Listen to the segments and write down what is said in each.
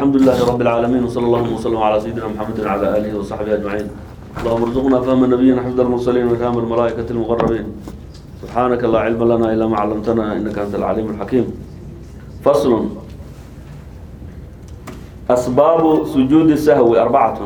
الحمد لله رب العالمين وصلى الله وسلم على سيدنا محمد وعلى آله وصحبه أجمعين اللهم ارزقنا فهم النبيين حفظ المرسلين وفهم الملائكة المقربين سبحانك لا علم لنا إلا ما علمتنا إنك أنت العليم الحكيم فصل أسباب سجود السهو أربعة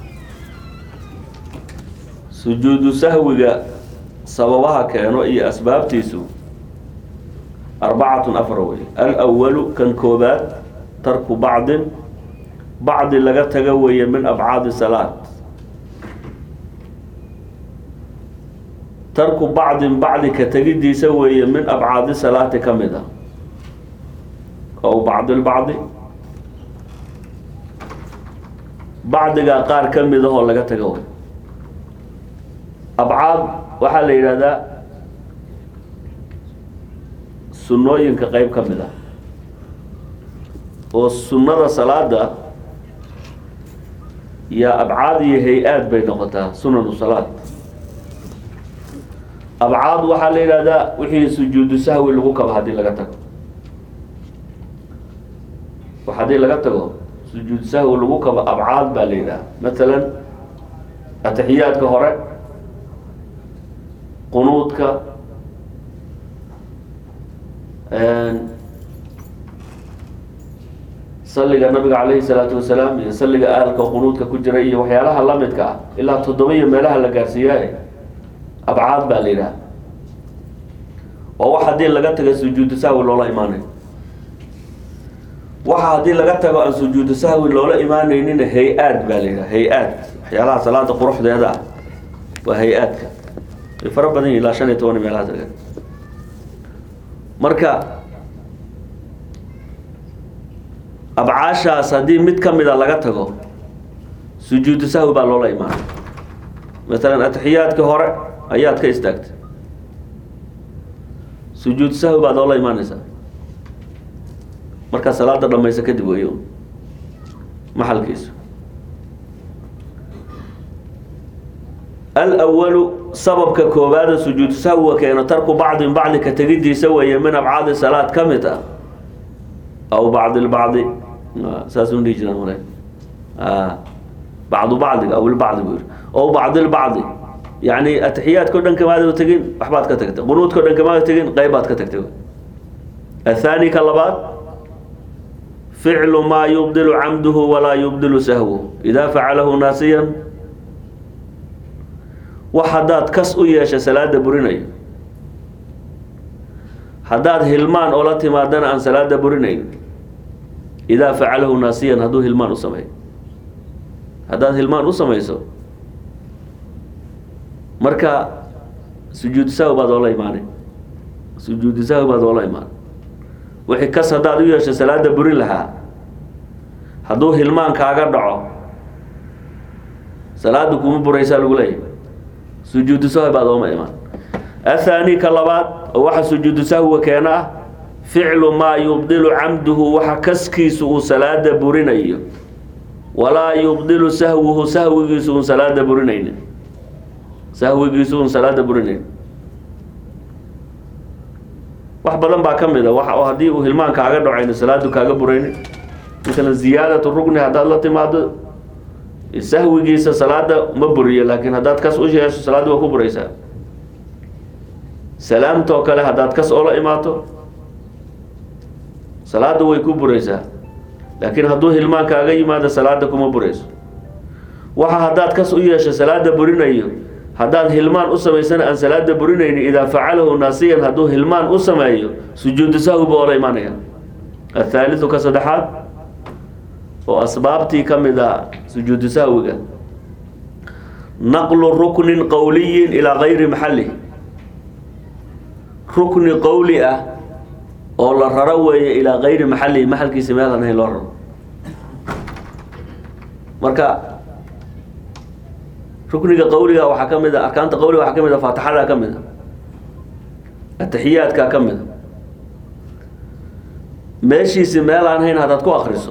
سجود سهو سببها كانوا أي أسباب تيسو أربعة أفروي الأول كان كوبات ترك بعض بعض لغا تغوي من أبعاد الصلاة ترك بعض بعض كتجدي سوي من أبعاد الصلاة كمدة أو بعض البعض بعض قار كمدة هو لغا تغوي أبعاد وحال إلى sunnooyinka qayb ka mid ah oo sunnada salaada iyo abcaad iyo hay-aad bay noqotaa sunanu salaad abcaad waxaa la yidhahdaa wixii sujuudu sahwi lagu kabo haddii laga tago haddii laga tago sujuudu sahwi lagu kabo abcaad baa la yidhaha matalan atixiyaadka hore qunuudka saliga nabiga calayhi salaatu wasalaam iyo saliga aalka qunuudka ku jira iyo waxyaalaha lamidka ah ilaa toddoba iyo meelaha la gaarsiiyaa abcaad baa la yidhaha oo wax haddii laga taga sujuudu sahwi loola imaanayo waxa haddii laga tago aan sujuudu sahwi loola imaanaynin hay-aad baa la yidhaha hay-aad waxyaalaha salaada quruxdeeda ah waa hay-aadka way fara badan yihin ilaa shan iyo toban meelahaas laga marka abcaashaas haddii mid ka mida laga tago sujuudu sahwi baa loola imaanay maalan atixiyaadkii hore ayaad ka istaagtay sujuudu sahwi baad loola imaanaysaa markaa salaada dhamaysa kadib weyo maxalkiisu alwalu sababka koobaada sujuudu sahwiga keeno tarku bacdin bacdi ka tegidiisa weeye min abcaadi salaad ka mid ah aw bacdi lbacdi saasuu dhihi jiraan male bacdu bacdiga aw ilbacdi buu yiri aw bacdi lbacdi yani atixiyaadka o dhan kamaada tegin waxbaad ka tagtay qunuudka o dhan kamaada tegin qaybaad ka tagtay athani ka labaad ficlu maa yubdilu camduhu walaa yubdilu sahwuhu idaa facalahu naasiyan wax haddaad kas u yeesha salaada burinayo haddaad hilmaan oola timaadana aan salaada burinayn idaa facalahu naasiyan hadduu hilmaan u sameeyo haddaad hilmaan u samayso marka sujuudu sahwi baad oola imaanay sujuudu sahwi baad oola imaanay wixii kas haddaad u yeesha salaada burin lahaa hadduu hilmaan kaaga dhaco salaada kuma buraysaa lagu leeyahy sujuudu sahwi baad ooma imaan athani ka labaad oo waxa sujuudu sahwiga keena ah ficlu maa yubdilu camduhu waxa kaskiisu uu salaada burinayo walaa yubdilu sahwuhu sahwigiisu un salaada burinaynin sahwigiisu un salaada burinayn wax badan baa ka mid a wax oo haddii uu hilmaan kaaga dhacayno salaadu kaaga buraynin masalan ziyaadatu rugni haddaad la timaado sahwigiisa salaada ma buriyo laakiin haddaad kas u yeesho salaada waa ku buraysaa salaamtoo kale haddaad kas oola imaato salaada way ku buraysaa laakiin hadduu hilmaan kaaga yimaado salaada kuma burayso waxa haddaad kas u yeesho salaada burinayo haddaad hilmaan u samaysana aan salaada burinayni idaa facalahu naasiyan hadduu hilmaan u sameeyo sujuudu sahwi ba oola imaanaya athaaliu ka saddexaad oo asbaabtii ka mid a sujuudu sahwiga naqlu ruknin qowliyin ilaa gayri maxalih rukni qowli ah oo la raro weeye ilaa gayri maxalihi maxalkiisa meelaan ahayn loo raro marka rukniga qowliga waxaa ka mid a arkaanta qowliga waxaa ka mid a faatixada ka mid a atixiyaadka ka mid a meeshiisi meel aan hayn haddaad ku akriso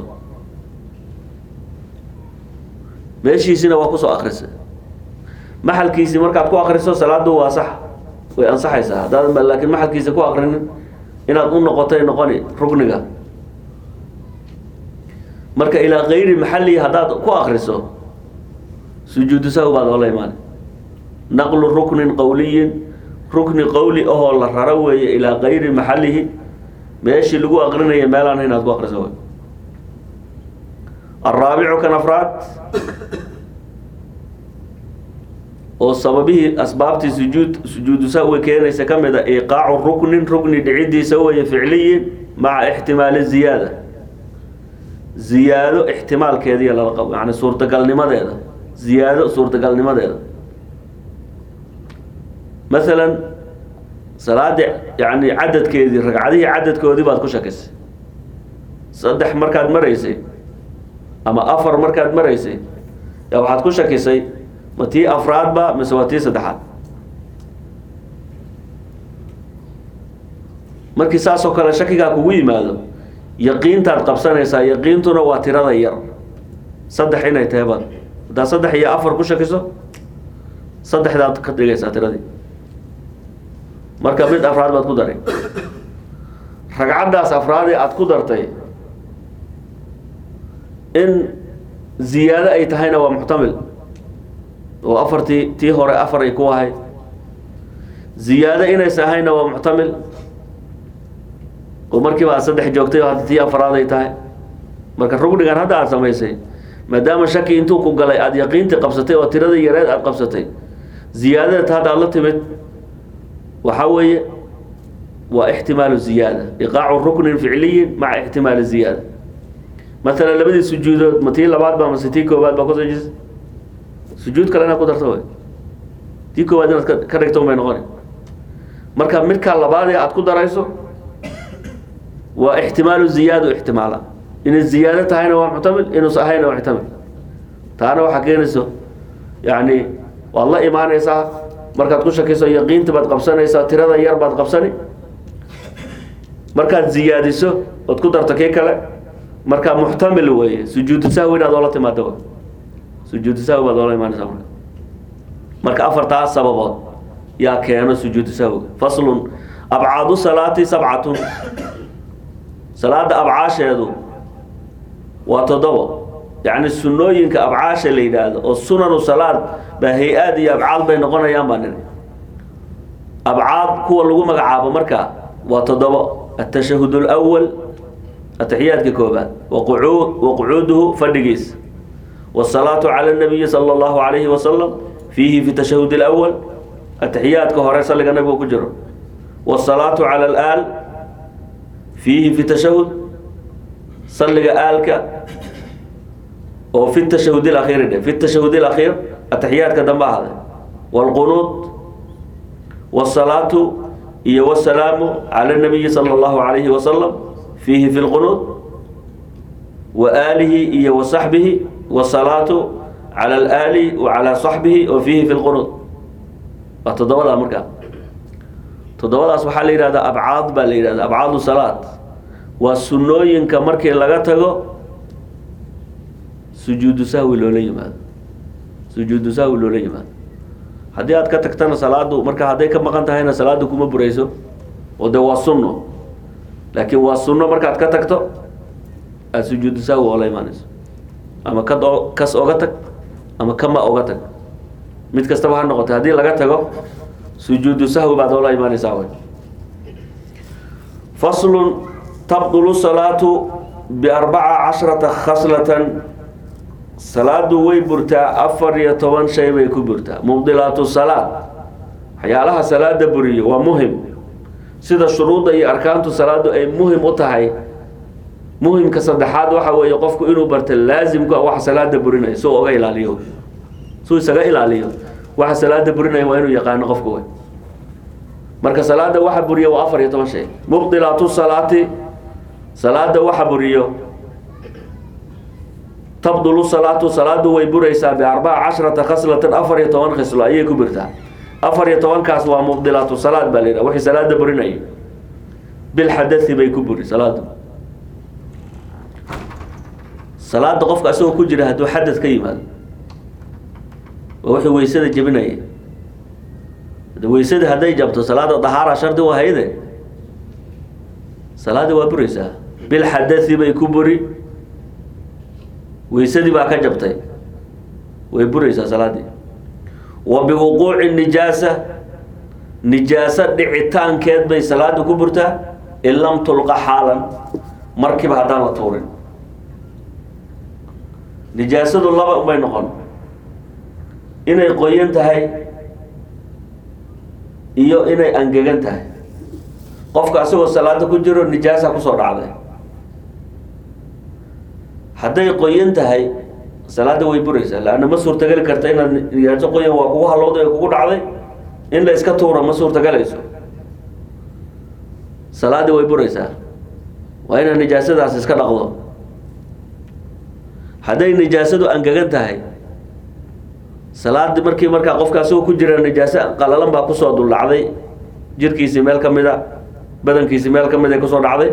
meeshiisina waa kusoo akrisay maxalkiisii markaad ku akriso salaadu waa sax way ansaxaysaa haddaad laakiin maxalkiisa ku akrinin inaad u noqotay noqoni rukniga marka ilaa kayri maxalihi haddaad ku akriso sujuudu sahwi baad oola imaana naqlu ruknin qowliyin rukni qowli ahoo la raro weeye ilaa kayri maxalihi meeshii lagu aqrinaya meelaan inaad ku akriso wey alraabicu kan afraad oo sababihii asbaabtii sujuud sujuudu sahwi keenaysa ka mid a iqaacu ruknin rukni dhicidiisa weeye ficliyin maca ixtimaali ziyaada ziyaado ixtimaalkeediiya lala qabo yani suurtagalnimadeeda ziyaado suurtagalnimadeeda masalan salaada yani cadadkeedii ragcadihii cadadkoodii baad ku shakisay saddex markaad maraysay ama afar markaad maraysay yaa waxaad ku shakisay ma tii afraadba mise waa tii saddexaad markii saasoo kale shakigaa kugu yimaado yaqiintaad qabsanaysaa yaqiintuna waa tirada yar saddex inay tahay baad haddaad saddex iyo afar ku shakiso saddexdaad ka dhigaysaa tiradii marka mid afraad baad ku daray ragcaddaas afraadee aada ku dartay in ziyaado ay tahayna waa muxtamil oo afartii tii hore afar ay ku ahayd ziyaado inays ahayna waa muxtamil oo markiiba aad saddex joogtay oo hadda tii afraad ay tahay marka rugnigan hadda aada samaysay maadaama shaki intuu ku galay aada yaqiintii qabsatay oo tiradii yareed aada qabsatay ziyaadada hadda aad la timid waxaa weeye waa ixtimaalu ziyaada iqaacu ruknin ficliyin maca ixtimaali ziyaada masalan labadii sujuudood ma tii labaad ba mase tii koobaad baa kusoo jisa sujuud kale inaad ku darto way tii koobaad inaad ka- ka dhigto bay noqoni marka midkaa labaadee aada ku darayso waa ixtimaalu ziyaada ixtimaala inay ziyaado tahayna waa muxtamil inuus ahayna waa muxtamil taana waxaa keenayso yani waad la imaanaysaa markaad ku shakiso yaqiinta baad qabsanaysaa tirada yar baad qabsani markaad ziyaadiso ood ku darto kii kale marka muxtamil weeye sujuudu sahwi inaad oola timaado wey. sujuudu sahwi baad oola imaanaysaa marka marka afartaas sababood yaa keeno sujuudu sahwiga faslun abcaadu salaati sabcatun salaada abcaasheedu waa toddobo yacni sunnooyinka abcaasha la yidhaahdo oo sunanu salaad baa hay-aad iyo abcaad bay noqonayaan baa niri abcaad kuwa lagu magacaabo marka waa toddobo atashahud اlأwal ataxiyaadka koobaad waquu- waqucuuduhu fadhigiisa wالsalaatu calى الnabiyi salى اllahu عalayhi wasalam fiihi fi tashahud اlأwal ataxiyaadka hore salliga nabiga ku jiro wالsalaatu calى اlaal fiihi fi tashahud salliga aalka oo fi tashahud اlakhiiri dhe fi tashahud اlakhiir ataxiyaadka dambe ahade wاlqunuud wالsalaatu iyo wالsalaamu calى الnabiyi salى اllahu عalayhi wasalam fiihi fi اlqunuud wa aalihi iyo wa saxbihi wالsalaatu calى اlaali wa calى صaxbihi oo fiihi fi اlqunuud waa toddobadaa markaa toddobadaas waxaa la yidhahdaa abcaad baa la yidhahda abcaadu salaad waa sunnooyinka markii laga tago sujuudu sahwi loola yimaado sujuudu sahwi loola yimaado haddii aad ka tagtana salaadu marka hadday ka maqan tahayna salaadu kuma burayso oo dee waa sunno laakiin waa sunno markaad ka tagto aada sujuudu sahwi oola imaanayso ama kad o kas oga tag ama kama oga tag mid kastaba ha noqotay haddii laga tago sujuudu sahwi baad oola imaanaysaa wey faslun tabdulu salaatu biarbaca cashrata khaslatan salaadu way burtaa afar iyo toban shay bay ku burtaa mubdilaatu salaad waxyaalaha salaada buriyo waa muhim sida shuruudda iyo arkaantu salaadu ay muhim u tahay muhimka saddexaad waxa weeye qofku inuu barta laasimka waxa salaada burinaya suu oga ilaaliyo suu isaga ilaaliyo waxa salaada burinaya waa inuu yaqaano qofku wey marka salaada waxa buriyo waa afar iyo toban shay mubdilaatu salaati salaada waxa buriyo tabdulu salaatu salaadu way buraysaa biarbaca cashrata khaslatan afar iyo toban khislo ayay ku burtaa afar iyo tobankaas waa mubdilaatu salaad baa la yidhaha wixii salaada burinayo bilxadai bay ku buri salaadu salaada qofka asagoo ku jira hadduu xadad ka yimaado waa wixii weysada jebinaya de weysadii hadday jabto salaada dahaara shardi u ahayde salaadii waa buraysaa bilxadai bay ku buri weysadii baa ka jabtay way buraysaa salaaddii wa biwuquuci nijaasa nijaaso dhicitaankeed bay salaada ku burtaa in lam tulqa xaalan markiiba haddaan la tuurin nijaasadu laba unbay noqon inay qoyan tahay iyo inay angegan tahay qofka asagoo salaada ku jiro nijaasa kusoo dhacday hadday qoyan tahay salaada way buraysaa laanna ma suurtageli karta inaad nijaaso qoyan waa kugu halowday ee kugu dhacday in la iska tuuro ma suurtagalayso salaadii way buraysaa waa inaad nijaasadaas iska dhaqdo hadday nijaasadu angegan tahay salaadii markii markaa qofka asagoo ku jira nijaaso qalalan baa kusoo duldhacday jirkiisii meel ka mid a badankiisii meel ka mid ay kusoo dhacday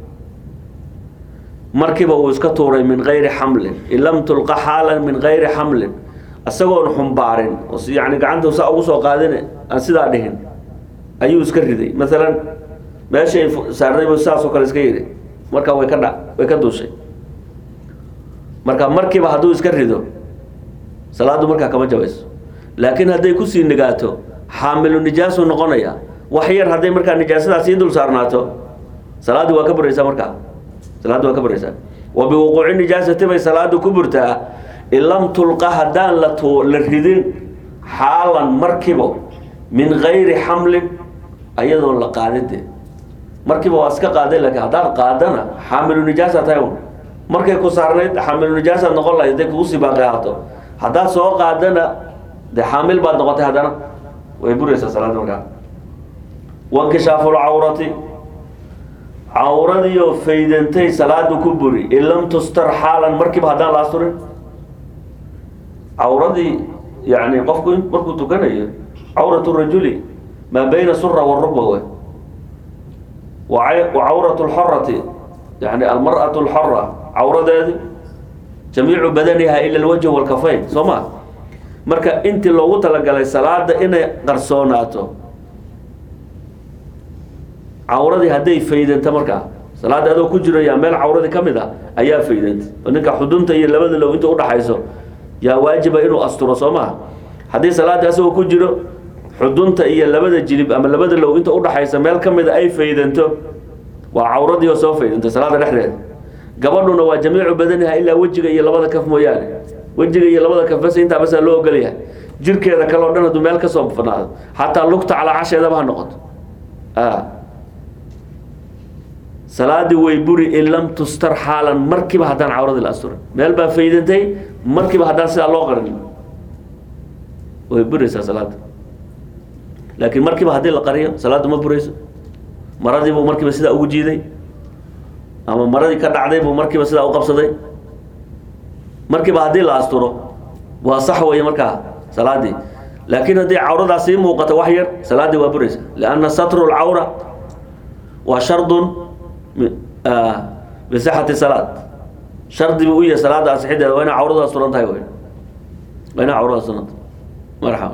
markiiba uu iska tuuray min gayri xamlin in lam tulqa xaalan min gayri xamlin isagoon xumbaarin oo si yani gacanta saa ugu soo qaadin aan sidaa dhihin ayuu iska riday maalan meeshay saarnaybu sidaasoo kale iska yidhi marka way ka dha way ka duushay marka markiiba hadduu iska rido salaaddu markaa kama jabayso laakiin hadday kusii nigaato xaamilu nijaasu noqonaya wax yar hadday markaa nijaasadaas sii dul saarnaato salaaddii waa ka buraysaa markaa salaaddu waa ka buraysaa wa biwuquuci nijaasati bay salaadu ku burtaa in lam tulqa haddaan la tu la ridin xaalan markibo min gayri xamlin ayadoon la qaadinde markiiba waa iska qaaday laakiin haddaad qaadana xaamilu nijaasa tahay un markay ku saarnayd xaamilu nijaasaad noqon lahayd hadday kugu sii baaqi ahaato haddaad soo qaadana dee xaamil baad noqotay haddana way buraysaa salaada markaa wankishaafu lcawrati cawradiioo faydantay salaadu ku buri in lam tustar xaalan markiiba haddaan la asturin cawradii yani qofku markuu tukanayo cawrat rajuli maa bayna sura warugba wey wa cawrat lxorati yani almar'at lxora cawradeedi jamiicu badaniha ila alwajh walkafayn soo ma marka intii loogu talagalay salaada inay qarsoonaato cawradii hadday faydanta markaa salaada adoo ku jiro yaa meel cawradii ka mid a ayaa faydanta oo ninka xudunta iyo labada low inta udhaxayso yaa waajiba inuu asturo soo maha haddii salaada asagoo ku jiro xudunta iyo labada jilib ama labada low inta udhaxaysa meel ka mida ay faydanto waa cawradii oo soo faydantay salaada dhexdeeda gabadhuna waa jamiicu badaniha ilaa wejiga iyo labada kaf mooyaane wejiga iyo labada kaf bas intaa basaa loo ogolyahay jirkeeda kale o dhan hadduu meel kasoo fanaado xataa lugta calaa casheedaba ha noqoto salaadii way buri in lam tustar xaalan markiiba haddaan cawradii la asturin meel baa faydantay markiiba haddaan sidaa loo qarin way buraysaa salaada laakiin markiiba haddii la qariyo salaaddu ma burayso maradii buu markiiba sidaa ugu jiiday ama maradii ka dhacday buu markiiba sidaa u qabsaday markiiba haddii la asturo waa sax weeye markaa salaadii laakiin haddii cawradaa sii muuqato wax yar salaaddii waa buraysa lianna satru lcawra waa shardun bisixati salaad shardi buu u yahay salaada asixideeda waa ina cawradu asturan tahay wey waa ina cawradu asturan tahay marxaba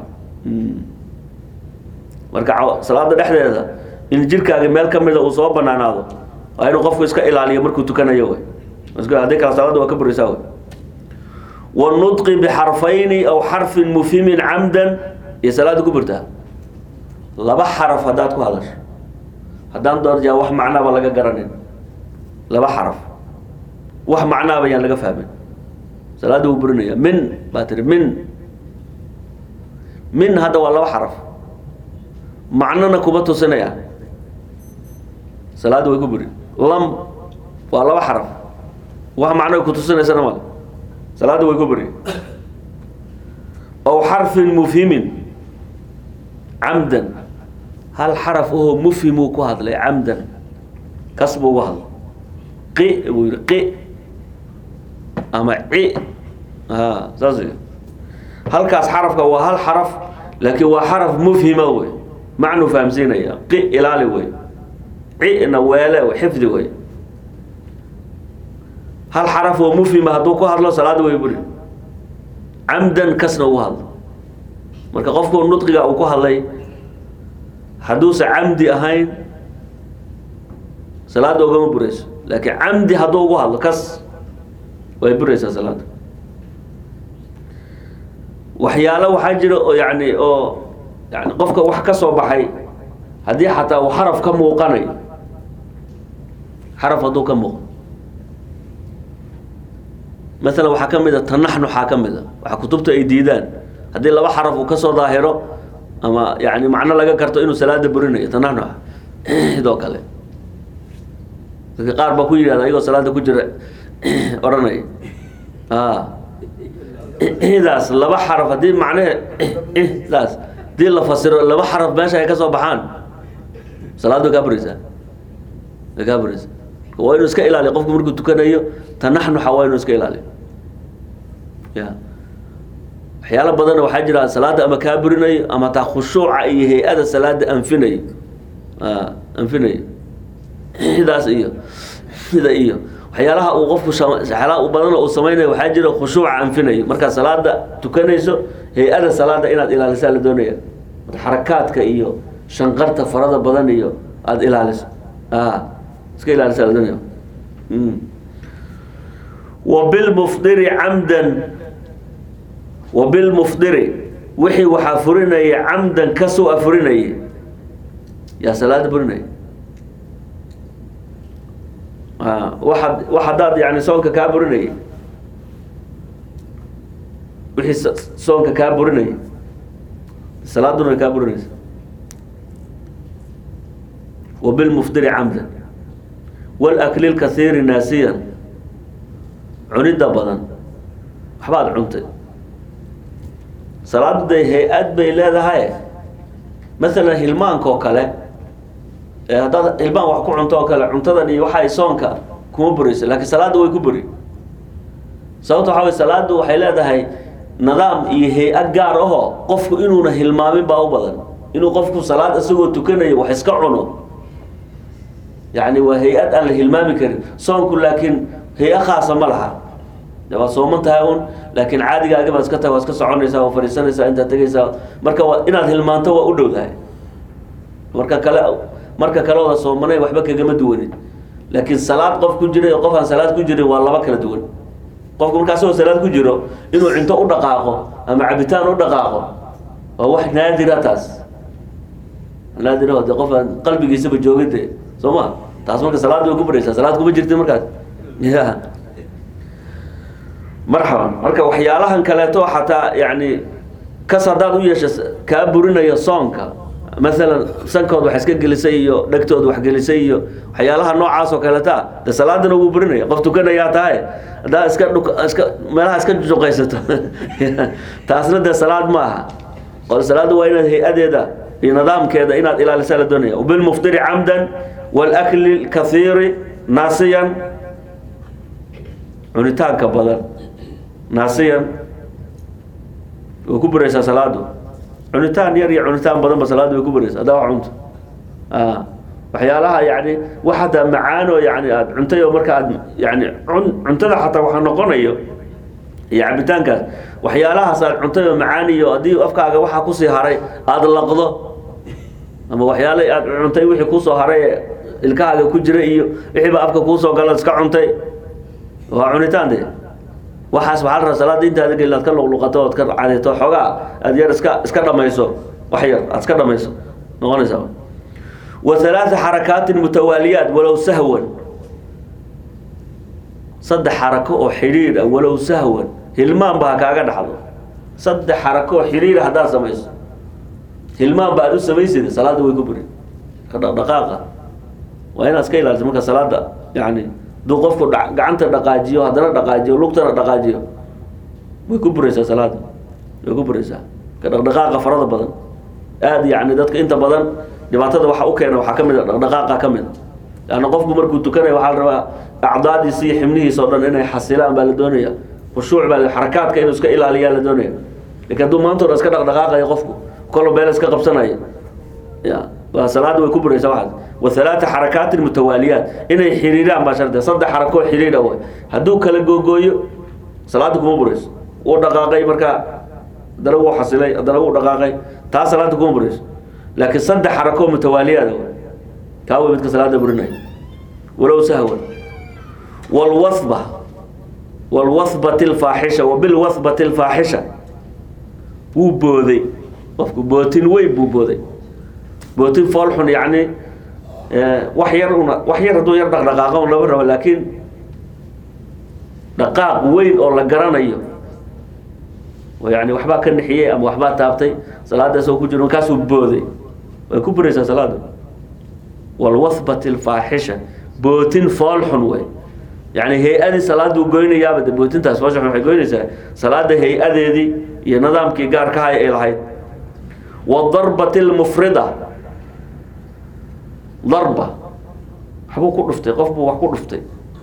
marka salaada dhexdeeda in jirkaaga meel ka mida uu soo banaanaado waa inuu qofku iska ilaaliyo markuu tukanayo wey haddii kale salaada waa ka buraysaa wey wanudqi bixarfayni aw xarfin mufhimin camdan iyo salaada ku burtaa laba xaraf haddaad ku hadasho haddaan doorjaa wax macnaaba laga garanin laba xaraf wax macnaaba yaan laga fahmin salaada wuu burinaya min baa tiri min min hadda waa laba xaraf macnona kuma tusinaya salaada way ku buri lam waa laba xaraf wax macno ku tusinaysana male salaada way ku buri aw xarfin mufhimin camdan hal xaraf ahoo mufhimuu ku hadlay camdan kas buu ugu hadlay qi buu yihi qi ama ci a saas halkaas xarafka waa hal xaraf laakiin waa xaraf mufhima wey macnuu fahamsiinaya qi ilaali wey cina weele xifdi wey hal xaraf oo mufhima hadduu ku hadlo salaada way buri camdan kasna ugu hadlo marka qofku nudqiga uu ku hadlay hadduusa camdi ahayn salaada ogama burayso laakiin camdi hadduu ugu hadlo kas way buraysaa salaada waxyaalo waxaa jira oo yani oo yani qofka wax ka soo baxay haddii xataa uu xaraf ka muuqanayo xaraf hadduu ka muuqo maalan waxaa ka mid a tanaxnuxaa ka mid a waxaa kutubta ay diidaan haddii laba xaraf uu kasoo daahiro ama yani macno laga karto inuu salaada burinayo tanaxnuxa sidoo kale dadka qaar baa ku yidhahda ayagoo salaada ku jira odhanaya daas laba xaraf haddii macnehe daas hadii la fasiro laba xaraf meesha ay ka soo baxaan salaad way kaa buraysaa way kaa buraysaa waa inuu iska ilaaliyo qofku markuu tukanayo tanaxnuxa waa inuu iska ilaaliyo ya waxyaalo badanna waxaa jira salaada ama kaa burinayo ama taa khushuuca iyo hay-ada salaada anfinayo anfinayo sidaas iyo sida iyo waxyaalaha uu qofku waxyaalaha u badan uu samaynayo waxaa jira khushuuca anfinayo markaa salaada tukanayso hay-ada salaada inaad ilaalisaa la doonaya xarakaadka iyo shanqarta farada badan iyo aada ilaaliso iska ilaalisaa la doonaya wa bilmufdiri camdan wa bilmufdiri wixii waxaa furinaya camdan kasoo afurinaya yaa salaada burinaya waaad wax haddaad yani soonka kaa burinaya wixii soonka kaa burinaya salaaduna way kaa burinaysa wa bilmufdiri camdan walakli lkasiiri naasiyan cunidda badan waxbaad cuntay salaadu dee hay-ad bay leedahay masalan hilmaanka oo kale haddaad hilmaan wax ku cunto oo kale cuntadan iyo waxay soonka kuma burayso laakiin salaadda way ku buri sababta waxaa way salaaddu waxay leedahay nidaam iyo hay-ad gaar ahoo qofku inuuna hilmaamin baa u badan inuu qofku salaad isagoo tukanayo wax iska cuno yacni waa hay-ad aan la hilmaami karin soonku laakiin hay-a khaasa ma laha waad sooman tahay un laakiin caadigaaga baad iska tahay waa iska soconaysaa waa fadhiisanaysaa intaad tegaysaa marka waa inaad hilmaanto waa u dhow tahay marka kale marka kale oda soomanay waxba kagama duwanin laakiin salaad qof ku jira iyo qof aan salaad ku jirin waa laba kala duwan qofku markaa asagoo salaad ku jiro inuu cunto u dhaqaaqo ama cabitaan u dhaqaaqo waa wax naadira taas naadiraho de qof aan qalbigiisaba joogin de soo ma taas marka salaad way ku baraysaa salaad kuma jirti markaas ya marxaban marka waxyaalahan kaleeto xataa yani kas haddaad u yeesha kaa burinayo soonka maalan sankood wax iska gelisay iyo dhegtood wax gelisay iyo waxyaalaha noocaas oo kaleeta de salaadana wuu burinaya qof tukanayaa tahay haddaa iska iska meelaha iska juqaysato taasna dee salaad ma aha o salaadda waa inaad hay-adeeda iyo nidaamkeeda inaad ilaalisaa la doonaya bilmuftiri camdan walakli kathiiri naasiyan cunitaanka badan naasiyan way ku buraysaa salaadu cunitaan yar iyo cunitaan badan ba salaada way ku buraysa haddaa wax cunto waxyaalaha yani wax hataa macaanoo yani aad cuntay oo marka aad yani un cuntada xataa waxaa noqonayo iyo cabitaankaas waxyaalahaas aad cuntay oo macaan iyo haddii afkaaga waxaa kusii haray aada laqdo ama waxyaala aad cuntay wixii kusoo haray ee ilkahaaga ku jira iyo wixiiba afka kuusoo gala iska cuntay waa cunitaan de waxaas waxaa la rabaa salaada intaada gelin aad ka luqluqato ood ka cadeeto xoogaa aad yar iska iska dhamayso wax yar aad iska dhamayso noqonaysaa wa halaatha xarakaatin mutawaaliyaat walow sahwan saddex xarako oo xidhiir ah walow sahwan hilmaan ba ha kaaga dhaxdo saddex xarako oo xidhiir haddaad samayso hilmaan ba aad u samaysida salaada way ku buri ka dhaqdhaqaaqa waa inaad iska ilaaliso marka salaada yani haduu qofku gacanta dhaqaajiyo haddana dhaqaajiyo lugtana dhaqaajiyo way ku buraysaa salaada way ku buraysaa ka dhaqdhaqaaqa farada badan aada yani dadka inta badan dhibaatada waxa u keena waxaa ka mid a dhaqdhaqaaqa ka mid a leanna qofku markuu tukanayo waxaa la rabaa acdaadiisa iyo xibnihiisa o dhan inay xasilaan baa la doonaya khushuuc baa xarakaadka inuu iska ilaaliyaa la doonaya lakin hadduu maanta o dhan iska dhaqdhaqaaqayo qofku kolo beel iska qabsanayo ya waa salaada way ku buraysaa waxaas wa halaata xarakaatin mutawaaliyaat inay xiriiraan baa shardi saddex xarakoo xiriira way hadduu kala googooyo salaada kuma burayso wuu dhaqaaqay markaa haddana wuu xasilay haddana wuu dhaqaaqay taa salaada kuma burayso laakiin saddex xarakoo mutawaaliyaada way kaa way midka salaada burinaya walow sahwan walwasba walwathbati alfaaxisha wa bilwathbati alfaaxisha wuu booday qofku bootin weyn buu booday bootin foolxun yacni wax yar una wax yar hadduu yar dhaqdhaqaaqo un lama rabo laakiin dhaqaaq weyn oo la garanayo oo yani waxbaa ka nixiyey ama waxbaa taabtay salaadaas oo ku jiro markaasuu booday way ku buraysaa salaada walwathbati alfaaxisha bootin foolxun wey yani hay-adii salaaduu goynayaaba de bootintaas foolxun waxay goynaysaa salaada hay-adeedii iyo nidaamkii gaarkahay ay lahayd wadarbati lmufrida darba waxbuu ku dhuftay qof buu wax ku dhuftay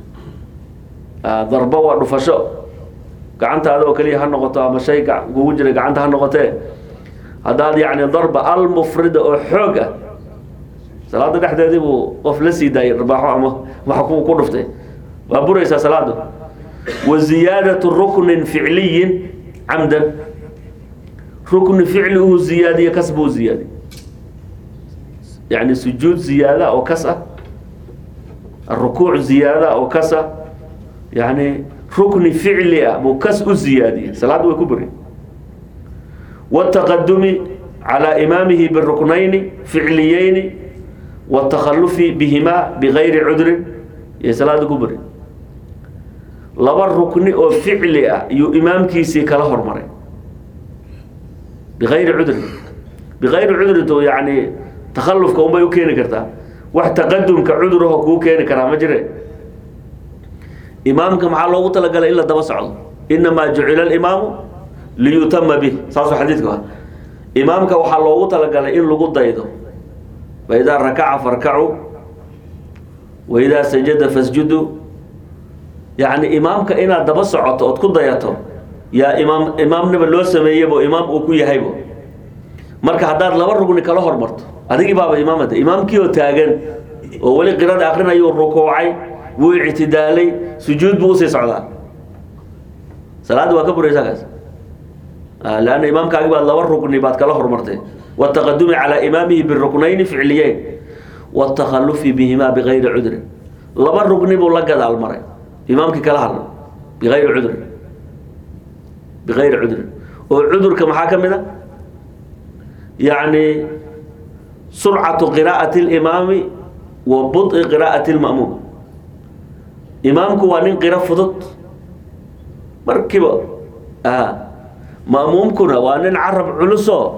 darba waa dhufasho gacantaada oo keliya ha noqoto ama shay kugu jira gacanta ha noqotee haddaad yacni darba almufrida oo xoog ah salaada dhexdeedii buu qof la sii daayay dharbaaxo ama wax ku ku dhuftay waa buraysaa salaadu wa ziyaadatu ruknin ficliyin camdan rukni ficli uu ziyaadiye kas buu ziyaadiye yani sujuud ziyaada oo kas ah arukuuc ziyaada oo kas ah yani rukni ficli ah buu kas u ziyaadiyey salaadda way ku buri wاtaqadumi calى imaamihi biruknayni ficliyeyni wاtakhalufi bihima bigayri cudrin iyo salaada ku buri laba rukni oo ficli ah iyuu imaamkiisii kala hormaray bigayri cudrin bigayri cudrinto yani takalufka unbay u keeni kartaa wax taqadumka cuduraho kuu keeni karaa ma jire imaamka maxaa loogu talagalay in la daba socdo inamaa jucila alimaamu liyutama bih saasuu xadiidku ah imaamka waxaa loogu talagalay in lagu daydo faidaa rakaca farkacuu waidaa sajada fasjudu yacni imaamka inaad daba socoto ood ku dayato yaa imaam imaamnaba loo sameeyebo imaam uu ku yahaybo marka haddaad laba rugni kala hormarto adigii baaba imaamada imaamkii oo taagan oo weli qirada akrinayuu rukuucay wuu ictidaalay sujuud buu usii socdaa salaadda waa ka buraysaa kaas lanna imaamkaagi baad laba rukni baad kala hormartay wاtaqadumi calى imaamihi biruknayni ficliyeyn wاtakhalufi bihimaa bigayri cudrin laba rugni buu la gadaal maray imaamkii kala hadla bigayri cudrin bigayri cudrin oo cudurka maxaa ka mid a yacni surcatu qiraa'ati اlimaami wa buط'i qiraa'ati اlma'muum imaamku waa nin qiro fudud markiiba ma'muumkuna waa nin carab culusoo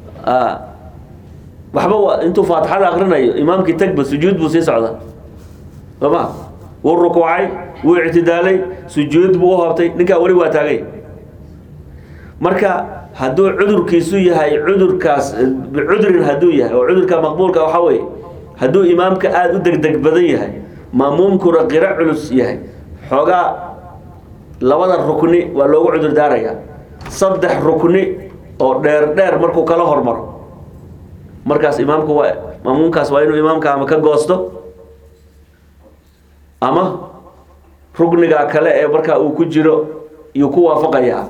waxba wa intuu faatixada akrinayo imaamkii tagba sujuud buu sii socdaa sooma wuu rukuucay wuu ictidaalay sujuud buu u hoobtay ninkaa weli waa taagay marka hadduu cudurkiisu yahay cudurkaas bicudrin hadduu yahay oo cudurka maqbuulka waxaa weeye hadduu imaamka aada u degdeg badan yahay ma'muumkuna qiro culus yahay xoogaa labada rukni waa loogu cudur daarayaa saddex rukni oo dheer dheer markuu kala hormaro markaas imaamku waa ma'muumkaas waa inuu imaamka ama ka goosto ama rukniga kale ee markaa uu ku jiro iyuu ku waafaqayaa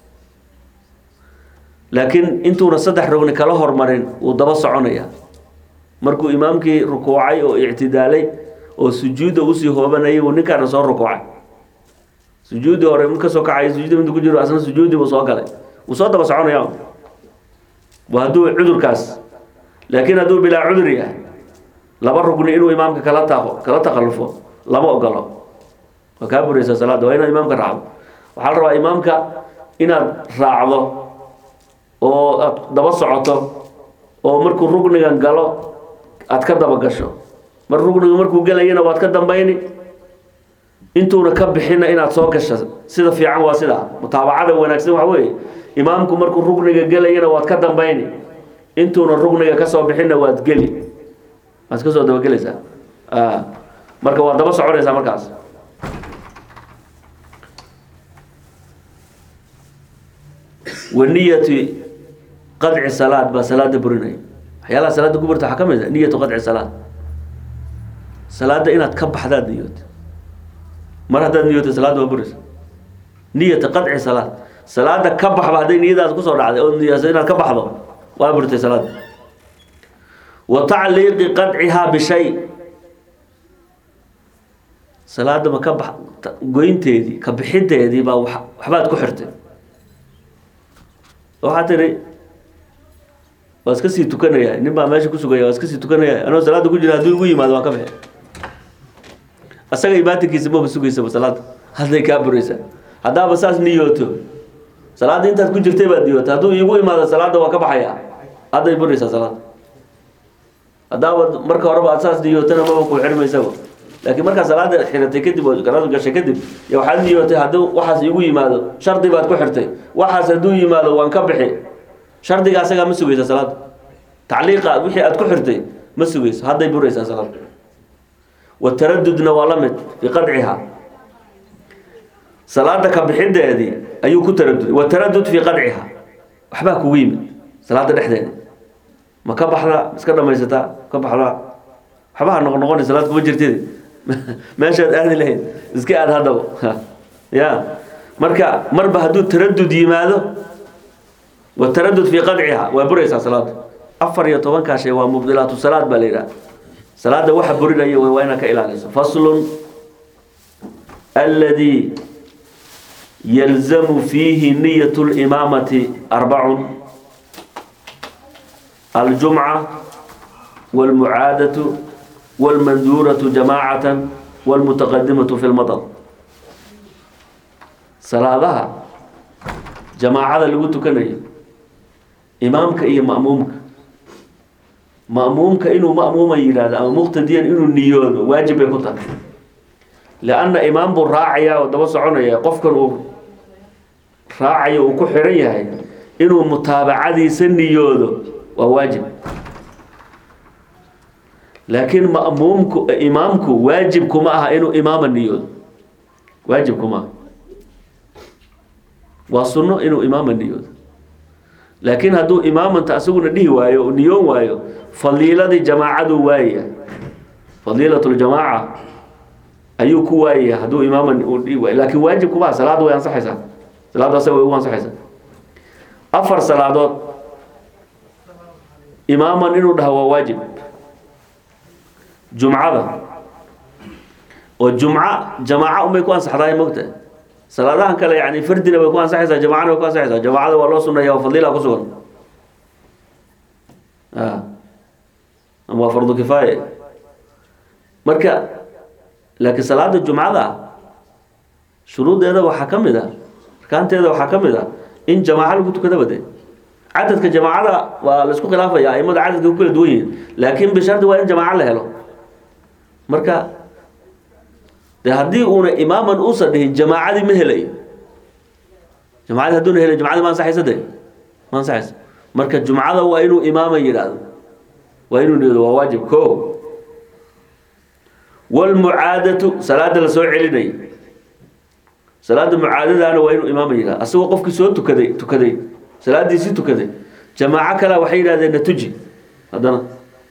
laakiin intuuna saddex rugni kala hormarin wuu daba soconaya markuu imaamkii rukuucay oo ictidaalay oo sujuudda usii hoobanayay buu ninkaana soo rukuucay sujuuddii hore mid kasoo kacay sujuudda miduu ku jiro asna sujuuddii buu soo galay wuu soo daba soconaya waa hadduu cudurkaas laakiin hadduu bilaa cudur yahay laba rugni inuu imaamka kala taaqo kala takallufo lama ogolo waa kaa buraysaa salaadda waa inaad imaamka raacdo waxaa la rabaa imaamka inaad raacdo oo aad daba socoto oo markuu rugnigan galo aad ka daba gasho mar rugniga markuu gelayana waad ka dambayni intuuna ka bixina inaad soo gasho sida fiican waa sidaa mutaabacada wanaagsan waxa weeye imaamku markuu rugniga gelayana waad ka dambayni intuuna rugniga kasoo bixinna waad geli waad kasoo dabagelaysaa marka waad daba soconaysaa markaas waniyati qadci salaad baa salaada burinaya waxyaalaha salaada ku burta waxaa ka mid a niyatu qadci salaad salaada inaad ka baxdaad niyoota mar haddaad niyoota salaada waa buraysa niyata qadci salaad salaada ka baxba hadday niyadaas kusoo dhacday oo niyasa inaad ka baxdo waa burtay salaada wa tacliiqi qadcihaa bishay salaada ma ka bax goynteedii ka bixideedii baa wax waxbaad ku xirtay waxaa tiri waa iska sii tukanaya nin baa meesha ku sugaya waa iska sii tukanaya anoo salaada ku jira hadduu igu yimaado waan ka bixi asaga ibaatinkiisa maba sugaysaba salaada hadday kaa buraysaa haddaaba saas niyooto salaada intaad ku jirtay baad niyoota hadduu iigu imaado salaada waa ka baxaya hadday buraysaa salaada haddaaba marka horeba aad saas niyootana maba ku xirmaysaba laakiin markaa salaada xiratay kadib oo galada gashay kadib ya waxaad niyootay hadduu waxaas iigu yimaado shardi baad ku xirtay waxaas hadduu yimaado waan ka bixi shardiga asagaa ma sugaysa salaada tacliiqa wixii aad ku xirtay ma sugayso hadday buraysaa salaada wataradudna waa la mid fii qadciha salaada ka bixideedii ayuu ku taraduday wataradud fii qadciha waxbaa kugu yimid salaada dhexdeeda ma ka baxda iska dhamaysataa ka baxda waxbaha noqon noqona salaad kuma jirtid meeshaad aadi lahayd iska aad haddaba ya marka marba hadduu taradud yimaado wataradud fii qadciha waa buraysaa salaada afar iyo tobankaa shay waa mubdilaatu salaad baa la yidhaha salaada waxa burinaya waa inaad ka ilaaliso faslun alladii yalzamu fiihi niyat limaamati arbacun aljumca walmucaadatu walmanduuratu jamaacatan walmutaqadimatu fi lmadad salaadaha jamaacada lagu tukanayo imaamka iyo ma'muumka ma'muumka inuu ma'muuma yidhahdo ama muqtadiyan inuu niyoodo waajib bay ku tahay lianna imaam buu raacaya oo daba soconaya qofkan uu raacayo uu ku xiran yahay inuu mutaabacadiisa niyoodo waa waajib laakiin ma'muumku imaamku waajib kuma aha inuu imaama niyoodo waajib kuma aha waa sunno inuu imaama niyoodo laakiin hadduu imaamanta asaguna dhihi waayo u niyoon waayo fadiiladii jamaacadu waayaya fadiilatljamaaca ayuu ku waayaya hadduu imaaman uu dhihi waayo laakiin waajib kuma aha salaada way ansaxaysaa salaadda asaga way ugu ansaxaysaa afar salaadood imaaman inuu dhaho waa waajib jumcada oo jumca jamaaca unbay ku ansaxdaay mogta salaadahan kale yani fardina way ku ansaxaysaa jamacana way ku ansaxaysaa jamacada waa loo sunaya waa fadiila ku sugan ama waa fardu kifaaya marka laakiin salaada jumcada shuruudeeda waxaa ka mid a arkaanteeda waxaa ka mid a in jamaaca lagu tukadaba de cadadka jamaacada waa la isku khilaafaya aimada cadadka ku kala duwan yihiin laakiin bishardi waa in jamaaca la helo marka de haddii uuna imaaman uusan dhihin jamaacadii ma helayo jamaacadii hadduuna helay jumcadii ma ansaxaysa de ma ansaxaysa marka jumcada waa inuu imaaman yidhaahdo waa inuu niyado waa waajib ko walmucaadatu salaada la soo celinayo salaada mucaadadaana waa inuu imaaman yidhahdo asagoo qofkii soo tukaday tukaday salaadiisii tukaday jamaaco kale waxay yidhahdeen na tuji haddana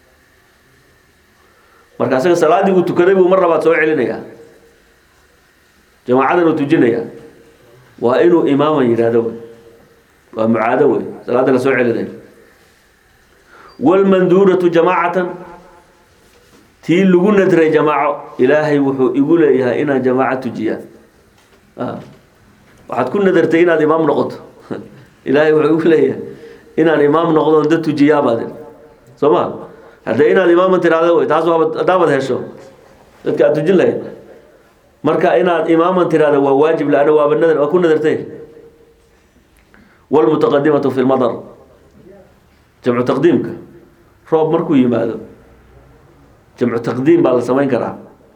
marka asaga salaadii uu tukaday buu mar labaad soo celinayaa jamaacadan uu tujinaya waa inuu imaaman yidhaahdo wey waa mucaado wey salaada la soo celinayo walmanduuratu jamaacatan tii lagu nadray jamaaco ilaahay wuxuu igu leeyahay inaan jamaaco tujiyaa waxaad ku nadartay inaad imaam noqoto ilaahay wuxuu igu leeyahay inaan imaam noqdo dad tujiyaabaad soo ma haddee inaad imaaman tiraahdo wey taas waaba haddaabad hesho dadka aad tujin lahayd marka inaad imaaman tiraahdo waa waajib laana waaba nadar waa ku nadartay walmutaqadimatu fi lmadar jamcu taqdiimka roob markuu yimaado jamcu taqdiim baa la samayn karaa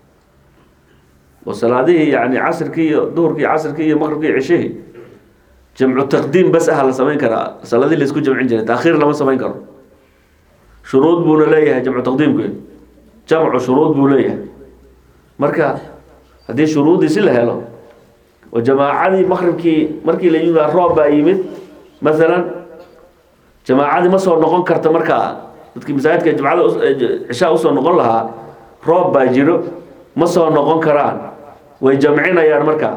oo salaadihii yani casrkii iyo duhurkii casrkii iyo maqribkii iyo cishihii jamcu taqdiim bas aha la samayn karaa salaadii laisku jamcin jiray taakhiir lama samayn karo shuruud buuna leeyahay jamcu taqdiimku jamcu shuruud buu leeyahay marka haddii shuruudiisi la helo oo jamaacadii maqribkii markii la yimid roob baa yimid masalan jamaacadii ma soo noqon karta markaa dadkii masaajidka jumcada cishaa usoo noqon lahaa roob baa jiro ma soo noqon karaan way jamcinayaan markaa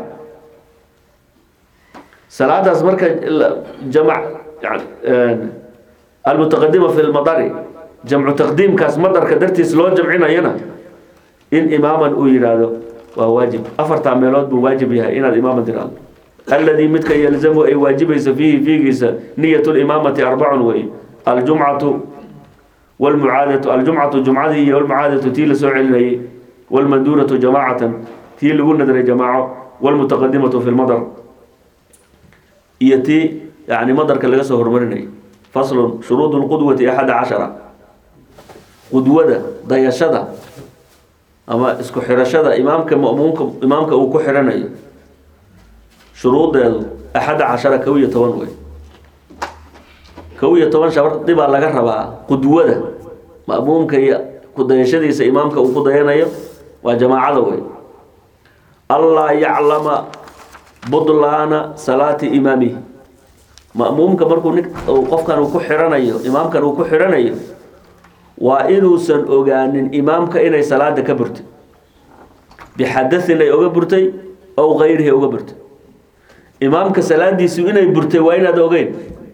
salaadaas marka jamac almutaqadima fi lmadari jamcu taqdiimkaas madarka dartiis loo jamcinayana in imaaman uu yidhaahdo waa waajib afartaa meelood buu waajib yahay inaad imaama tiraahdo alladii midka yalzamu ay waajibayso fiihi fiigiisa niyat limaamati arbacun wey aljumcatu wlmucaadatu aljumcatu jumcadii iyo almucaadatu tii la soo celinayay wlmanduuratu jamaacatan tii lagu nadray jamaaco wlmutaqadimatu fi lmadar iyo tii yani madarka laga soo hormarinayay faslun shuruud lqudwati axada cashara qudwada dayashada ama isku xirashada imaamka mamuumka imaamka uu ku xiranayo shuruudeedu axada cashara kow iyo toban wey kow iyo toban shardi baa laga rabaa qudwada ma'muumka iyo kudayashadiisa imaamka uu ku dayanayo waa jamaacada wey allaa yaclama budlaana salaati imaamihi ma'muumka markuu nin qofkan uu ku xiranayo imaamkan uu ku xiranayo waa inuusan ogaanin imaamka inay salaada ka burtay bixadain ay oga burtay ow kayrihi oga burtay imaamka salaadiisu inay burtay waa inaad ogeyn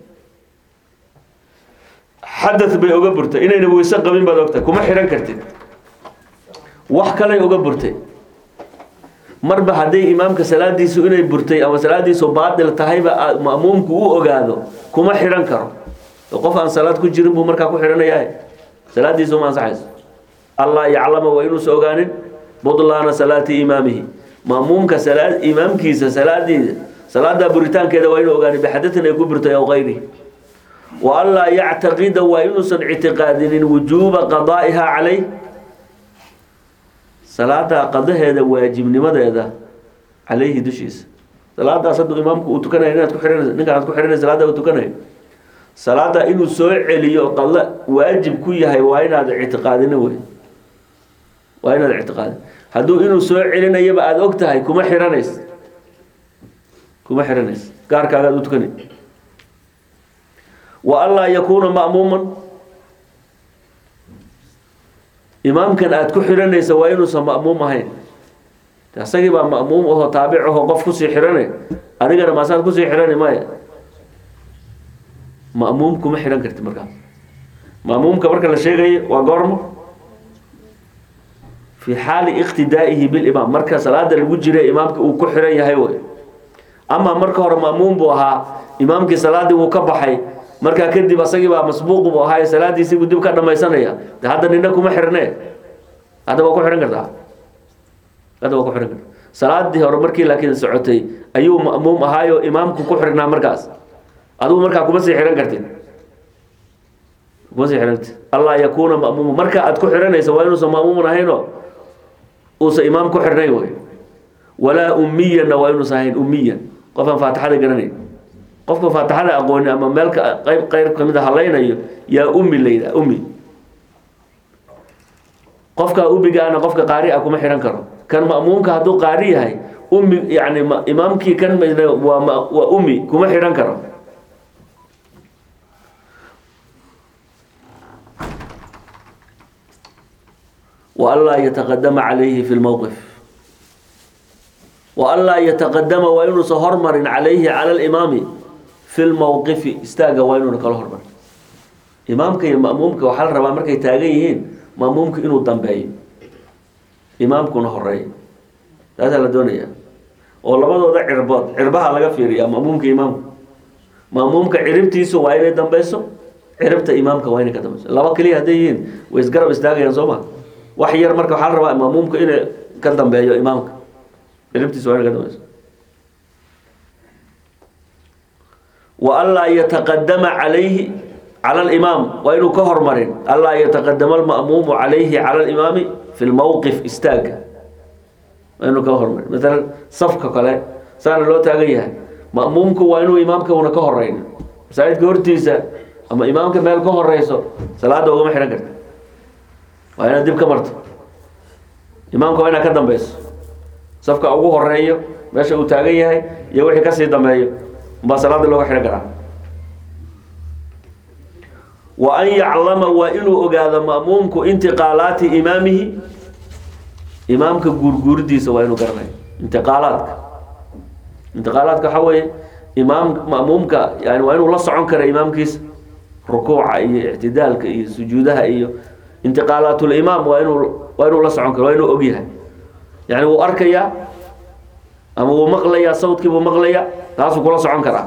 xadad bay oga burtay inayna weyse qabin baad ogtahay kuma xihan kartid wax kalay oga burtay marba hadday imaamka salaadiisu inay burtay ama salaadiisu baatil tahayba ma'muumku u ogaado kuma xidhan karo qof aan salaad ku jirin buu markaa ku xidhanayaa salaadiisu ma ansaxayso allah yaclama waa inuusa ogaanin budlaana salaati imaamihi ma'muumka salaad imaamkiisa salaadiisa salaada buritaankeeda waa inuu ogaanin bixadatin ay ku burtay aw kayrihi wa anlaa yactaqida waa inuusan ictiqaadinin wujuuba qadaa'iha calayh salaada qadaheeda waajibnimadeeda calayhi dushiisa salaadaas hadduu imaamku uu tukanayo inaad ku xihanaysa ninkaan aad ku xihanaysa salaada uu tukanayo salaada inuu soo celiyo qadla waajib ku yahay waa inaad ictiqaadina wey waa inaad ictiqaadin hadduu inuu soo celinayaba aada og tahay kuma xihanays kuma xihanays gaarkaagaad u tukanay wa anlaa yakuuna ma'muuman imaamkan aada ku xihanaysa waa inuusan ma'muum ahayn isagii baa ma'muum aho taabic aho qof kusii xihane adigana maasaad kusii xihani maya ma'muum kuma xidhan karti markaas ma'muumka marka la sheegayo waa goormo fi xaali iqtidaa'ihi bilimaam marka salaada lagu jira imaamka uu ku xihan yahay wey ama marka hore ma'muum buu ahaa imaamkii salaadii wuu ka baxay markaa kadib asagii baa masbuuq buu ahaa salaadiisii buu dib ka dhamaysanaya de hadda nina kuma xirne hadda waa ku xidhan kartaa hadda waa ku xidhan karta salaadii hore markii laakiin socotay ayuu ma'muum ahaayo imaamku ku xirnaa markaas adigu markaa kuma sii xihan kartid kuma sii xihan kartid allah yakuuna ma'muuma marka aad ku xihanaysa waa inuusan ma'muuman ahayno uusan imaam ku xirnayn wey walaa ummiyanna waa inuusan ahayn ummiyan qofaan faatixada garanayn qofka faatixada aqooni ama meelka qayb qayr kamid a halaynayo yaa ummi la yidhaha ummi qofka ummigaana qofka qaari a kuma xihan karo kan ma'muumka hadduu qaari yahay ummi yani imaamkii kan waa waa ummi kuma xihan karo وأnlaa yتaqadama عalayhi fi اlmowqif وأnlaa yتaqadama waa inuusan hormarin calayhi calى اlimaami fi lmowqifi istaaga waa inuuna kala hormarin imaamka iyo ma'muumka waxaa la rabaa markay taagan yihiin ma'muumka inuu dambeeyo imaamkuna horeeyo taasaa la doonaya oo labadooda cirbood cirbaha laga fiiriya ma'muumka imaamka ma'muumka ciribtiisu waa inay dambeyso ciribta imaamka waa inay ka dambeyso laba keliya hadday yihiin way isgarab istaagayaan soo ma wax yar marka waxaa la rabaa ma'muumka inay ka dambeeyo imaamka ciribtiisa waa inay ka dambeyso wa anlaa yataqadama calayhi cala alimaam waa inuu ka hormarin anlaa yataqadama alma'muumu calayhi cala alimaami fi lmowqif istaaga waa inuu ka hormarin maalan safka kale saana loo taagan yahay ma'muumku waa inuu imaamka una ka horeyn masaajidka hortiisa ama imaamka meel ka horeyso salaada ugama xidhan karta waa inaad dib ka marto imaamka waa inaad ka dambeyso safka ugu horeeyo meesha uu taagan yahay iyo wixii kasii dambeeyo umbaa salaada looga xidhan karaa wa an yaclama waa inuu ogaado ma'muumku intiqaalaati imaamihi imaamka guurguuridiisa waa inuu garanayo intiqaalaadka intiqaalaadka waxaa weeye imaam ma'muumka yani waa inuu la socon kara imaamkiisa rukuuca iyo ictidaalka iyo sujuudaha iyo intiqaalaatulimaam waa inuu waa inuu la socon karo waa inuu ogyahay yani wuu arkayaa ama wuu maqlayaa sawdkiibuu maqlayaa taasuu kula socon karaa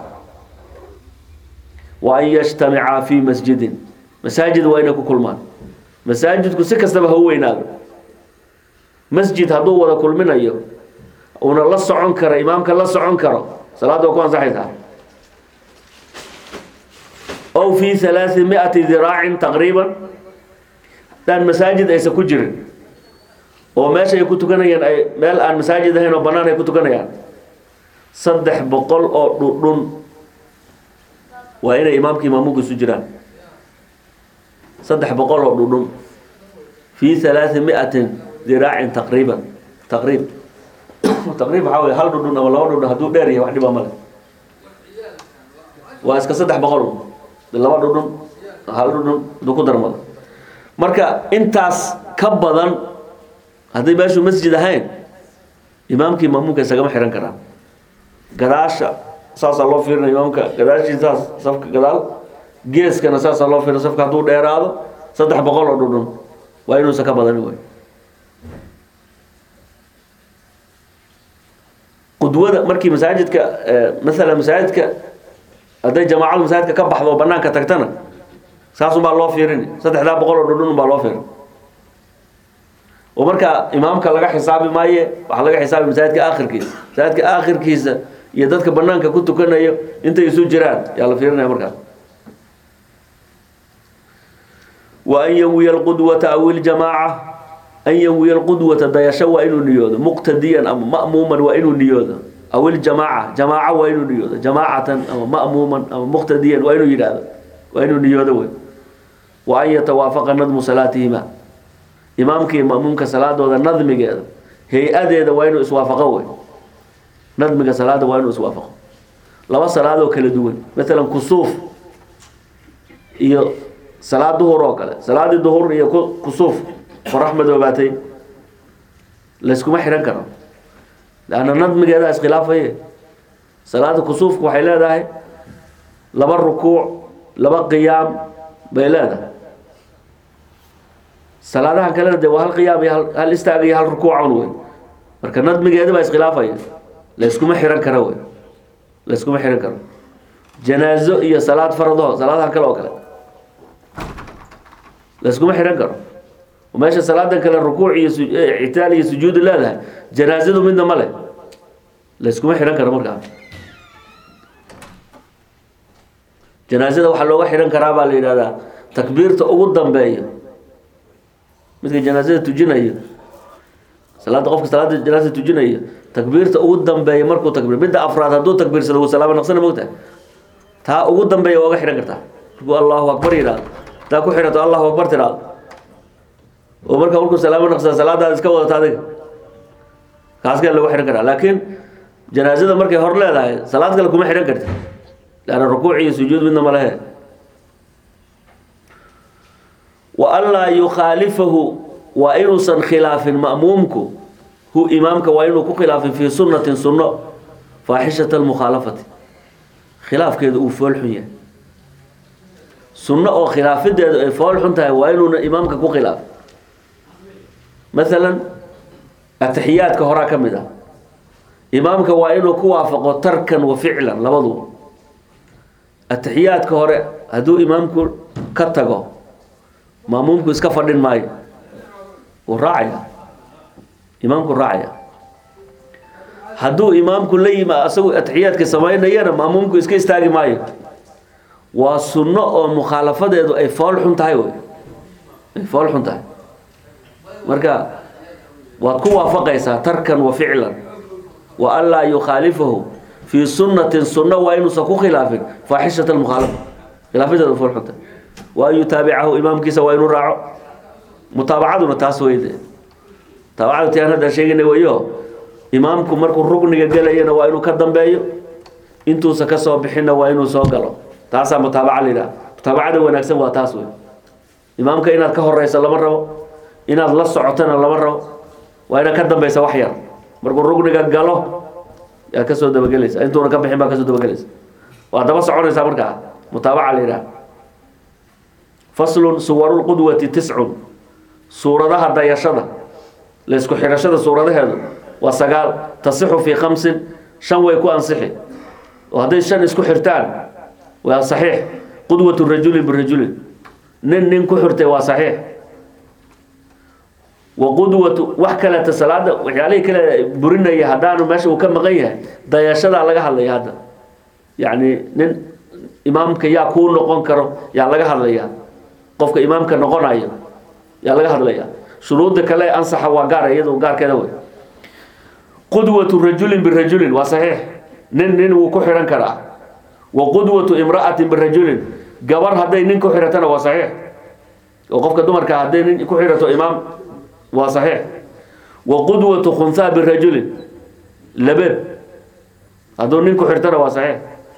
wa an yajtamicaa fi masjidin masaajid waa inay ku kulmaan masaajidku si kastaba ha u weynaado masjid hadduu wada kulminayo uuna la socon karo imaamka la socon karo salaadda waa ku ansaxaysaa ow fi halaai miati diraacin taqriiban haddaan masaajid aysan ku jirin oo meesha ay ku tukanayaan ay meel aan masaajid ahayn oo bannaan ay ku tukanayaan saddex boqol oo dhudhun waa inay imaamka imaamugu isu jiraan saddex boqol oo dhudhun fi halaai miatin diraacin taqriiban taqriib taqriib waxaa wey hal dhudhun ama laba dhudhun hadduu dheer yahay wax dhibaa male waa iska saddex boqol laba dhudhun hal dhudhun hadduu ku darmado marka intaas ka badan hadday meeshu masjid ahayn imaamkii maamuumka isagama xihan karaa gadaasha saasaa loo fiirina imaamka gadaashii saas safka gadaal geeskana saasaa loo fiirina safka hadduu dheeraado saddex boqol oo dhudhun waa inuusan ka badanin wey qudwada markii masaajidka masalan masaajidka hadday jamaacadu masaajidka ka baxdo oo banaanka tagtana saasunbaa loo fiirini saddexdaa boqol oo dhudhun baa loo fiirin oo marka imaamka laga xisaabi maaye waxaa laga xisaabi masaajidka aakhirkiisa masaajidka aakhirkiisa iyo dadka banaanka ku tukanayo intay isu jiraan yaa la fiirinaya markaas wa an yawiya alqudwata aw iljamaaca an yawiya alqudwata dayasho waa inuu niyoodo muqtadiyan ama ma'muuman waa inuu niyoodo aw iljamaaca jamaaco waa inuu niyoodo jamaacatan ama ma'muuman ama muqtadiyan waa inuu yidhaahdo waa inuu niyoodo wey wa an yatawaafaqa nadmu salaatihima imaamka iyo ma'muumka salaadooda nadmigeeda hay-adeeda waa inuu iswaafaqo wey nadmiga salaada waa inuu iswaafaqo laba salaadoo kala duwan maalan kusuuf iyo salaad duhur oo kale salaadii duhur iyo kusuuf qorax madoobaatay layskuma xihan karo leanna nadmigeeda iskhilaafaye salaada kusuufku waxay leedahay laba rukuuc laba qiyaam bay leedahay salaadaha kalena dee waa hal qiyaam iyo hal istaag iyo hal rukuucan wey marka nadmigeeda baa iskhilaafaya layskuma xihan karo wey layskuma xihan karo janaazo iyo salaad farado salaadaha kale oo kale layskuma xihan karo meesha salaadan kale rukuuc iyo ictaal iyo sujuudi leedahay janaazadu midna ma leh layskuma xihan karo markaa janaazada waxaa looga xihan karaa baa la yidhahdaa takbiirta ugu dambeeyo midka janaazada tujinayo salaada qofka salaada janaazada tujinayo takbiirta ugu dambeeya markuu takbiir midda afraad hadduu takbiirsado wuu salaamo naqsana mogtahay taa ugu dambeeya waa uga xihan kartaa markuu allahu akbar yidhahdo taa ku xidhato allahu akbar tiraado oo marka markuu salaamo naqsada salaadaada iska wadata adiga kaaskaa lagu xihan karaa laakiin janaazada markay hor leedahay salaad kale kuma xihan karti leanna rukuuc iyo sujuud midna ma lehe wa anlaa yukhaalifahu waa inuusan khilaafin ma'muumku hu imaamka waa inuu ku khilaafin fii sunnatin sunno faaxishata almukhaalafati khilaafkeedu uu fool xun yahay sunno oo khilaafideedu ay fool xun tahay waa inuuna imaamka ku khilaafin maalan atixiyaadka horaa ka mid ah imaamka waa inuu ku waafaqo tarkan wa ficlan labadu atixiyaadka hore hadduu imaamku ka tago maamuumku iska fadhin maayo wuu raacaya imaamku raacaya hadduu imaamku la yima asagu atixiyaadka samaynayana maamuumku iska istaagi maayo waa sunno oo mukhaalafadeedu ay fool xun tahay wey ay fool xun tahay marka waad ku waafaqaysaa tarkan wa ficlan wa an laa yukhaalifahu fii sunnatin sunno waa inuusan ku khilaafin faaxishat almukhaalafa khilaafadeedu fool xun tahay wa an yutaabicahu imaamkiisa waa inuu raaco mutaabacaduna taas weyde taabacadu ti aan hadda sheegana weyo imaamku markuu rugniga gelayana waa inuu ka dambeeyo intuusa ka soo bixinna waa inuu soo galo taasaa mutaabaca la yidhaha mutaabacada wanaagsan waa taas wey imaamka inaad ka horeyso lama rabo inaad la socotona lama rabo waa inaad ka dambeysa wax yar markuu rugniga galo yaa kasoo dabagelaysa intuuna ka bixin baa kasoo dabagelaysa waa daba soconaysaa markaa mutaabaca la yidhaha faslun suwarulqudwati tiscun suuradaha dayashada laysku xidhashada suuradaheedu waa sagaal tasixu fii khamsin shan way ku ansixi oo hadday shan isku xirtaan waa saxiix qudwatu rajulin birajulin nin nin ku xirtay waa saxiix wa qudwatu wax kaleeta salaada waxyaalihii kale burinaya haddaanu meesha uu ka maqan yahay dayashadaa laga hadlaya hadda yacni nin imaamka yaa kuu noqon karo yaa laga hadlaya qofka imaamka noqonayo yaa laga hadlaya shuruudda kale ansaxa waa gaar iyadu gaarkeeda wey qudwatu rajulin birajulin waa saxiix nin nin wuu ku xihan karaa wa qudwatu imra'atin birajulin gabar hadday nin ku xihatana waa saxiix oo qofka dumarka hadday nin ku xirato imaam waa saxiix wa qudwatu khunhaa birajulin labeeb hadduu nin ku xirtana waa saxiix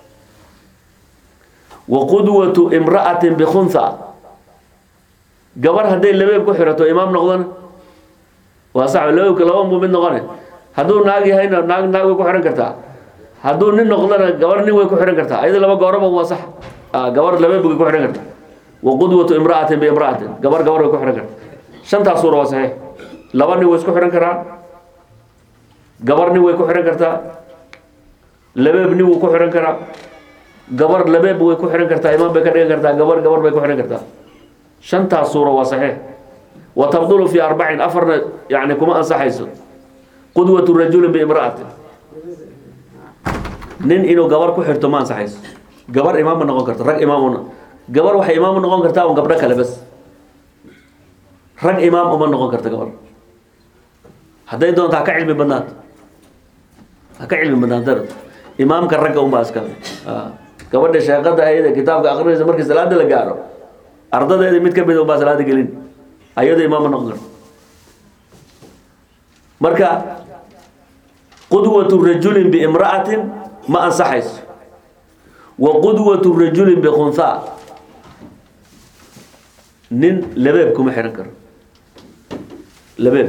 wa qudwatu imra'atin bikhunha gabar hadday labeeb ku xirato imaam noqdana waa sax labeebka laba muu mid noqone hadduu naag yahayna naag naag way ku xihan kartaa hadduu nin noqdana gabar nin way ku xihan kartaa ayada laba gooraba waa sax gabar labeeb way ku xihan kartaa wa qudwatu imra'atin biimra'atin gabar gabar way ku xihan kartaa shantaas suura waa saxiix laba nin way isku xihan karaa gabar nin way ku xihan kartaa labeeb nin wuu ku xihan karaa gabar labeeb way ku xihan kartaa imaam bay ka dhigan kartaa gabar gabar bay ku xihan kartaa shantaas suura waa saxiix wa tabdulu fi arbacin afarna yani kuma ansaxayso qudwatu rajulin biimra'atin nin inuu gabar ku xirto ma ansaxayso gabar imaam ma noqon karto rag imaam una gabar waxay imaam u noqon kartaa un gabdho kale bas rag imaam uma noqon karta gabar hadday doonto ha ka cilmi badnaato ha ka cilmi badnaatana imaamka ragga unbaa iska gabadha sheeqada ayada kitaabka akrinaysa markii salaada la gaaro ardadeeda mid ka mid unbaa salaada gelin ayado imaam ma noqon karto marka qudwatu rajulin biimra'atin ma ansaxayso wa qudwatu rajulin bikhunhaa nin labeeb kuma xihan karo labeeb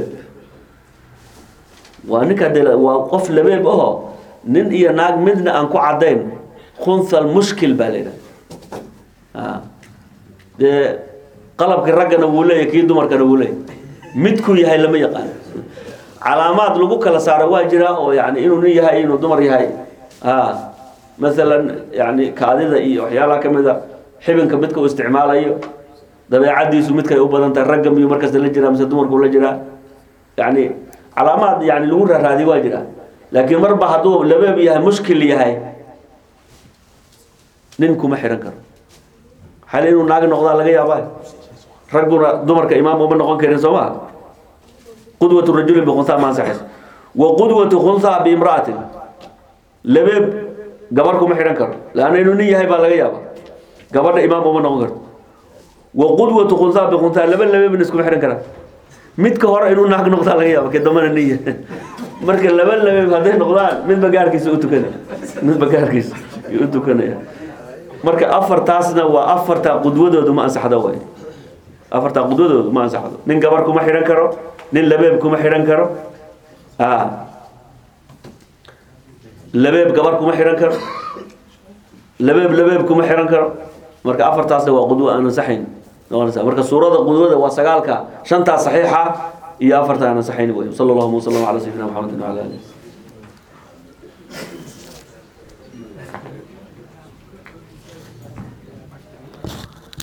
waa ninka de waa qof labeeb aho nin iyo naag midna aan ku caddayn khunha mushkil baa la yidhaha dee qalabkii raggana wuu leeyahy kii dumarkana wuu leeyahy midkuu yahay lama yaqaan calaamaad lagu kala saaro waa jiraa oo yani inuu nin yahay inuu dumar yahay maalan yani kaadida iyo waxyaalaha kamid a xibinka midka uu isticmaalayo dabeecadiisu midkay u badan tahay ragga miyuu markasta la jiraa mise dumarku la jiraa yani calaamaad yani lagu raaraadiy waa jiraa laakiin marba hadduu labeeb yahay mushkil yahay nin kuma xihan karo xal inuu naag noqdaa laga yaaba ragguna dumarka imaam uma noqon karin soo maa qudwatu rajulin bikhunha ma ansaxayso wa qudwatu khunha biimra'atin labeeb gabar kuma xidhan karo laanna inuu nin yahay baa laga yaaba gabadha imaam uma noqon karto wa qudwatu khunha bikhunha laba labeebna iskuma xidhan karaa midka hore inuu naag noqdaa laga yaaba ka dambana nin yahay marka laba labeeb hadday noqdaan midba gaarkiisa u tukanaya midba gaarkiisa u tukanaya marka afartaasna waa afarta qudwadoodu ma ansaxdo way afarta qudwadoodu ma ansaxdo nin gabar kuma xidhan karo nin labeeb kuma xidhan karo labeeb gabar kuma xidhan karo labeeb labeeb kuma xidhan karo marka afartaasna waa qudwo aan ansaxayn marka suurada qudwada waa sagaalka shantaa saxiixa iyo afarta aan ansaxayn wey sala allahuma wasalam ala sayidina maxamedin wala alih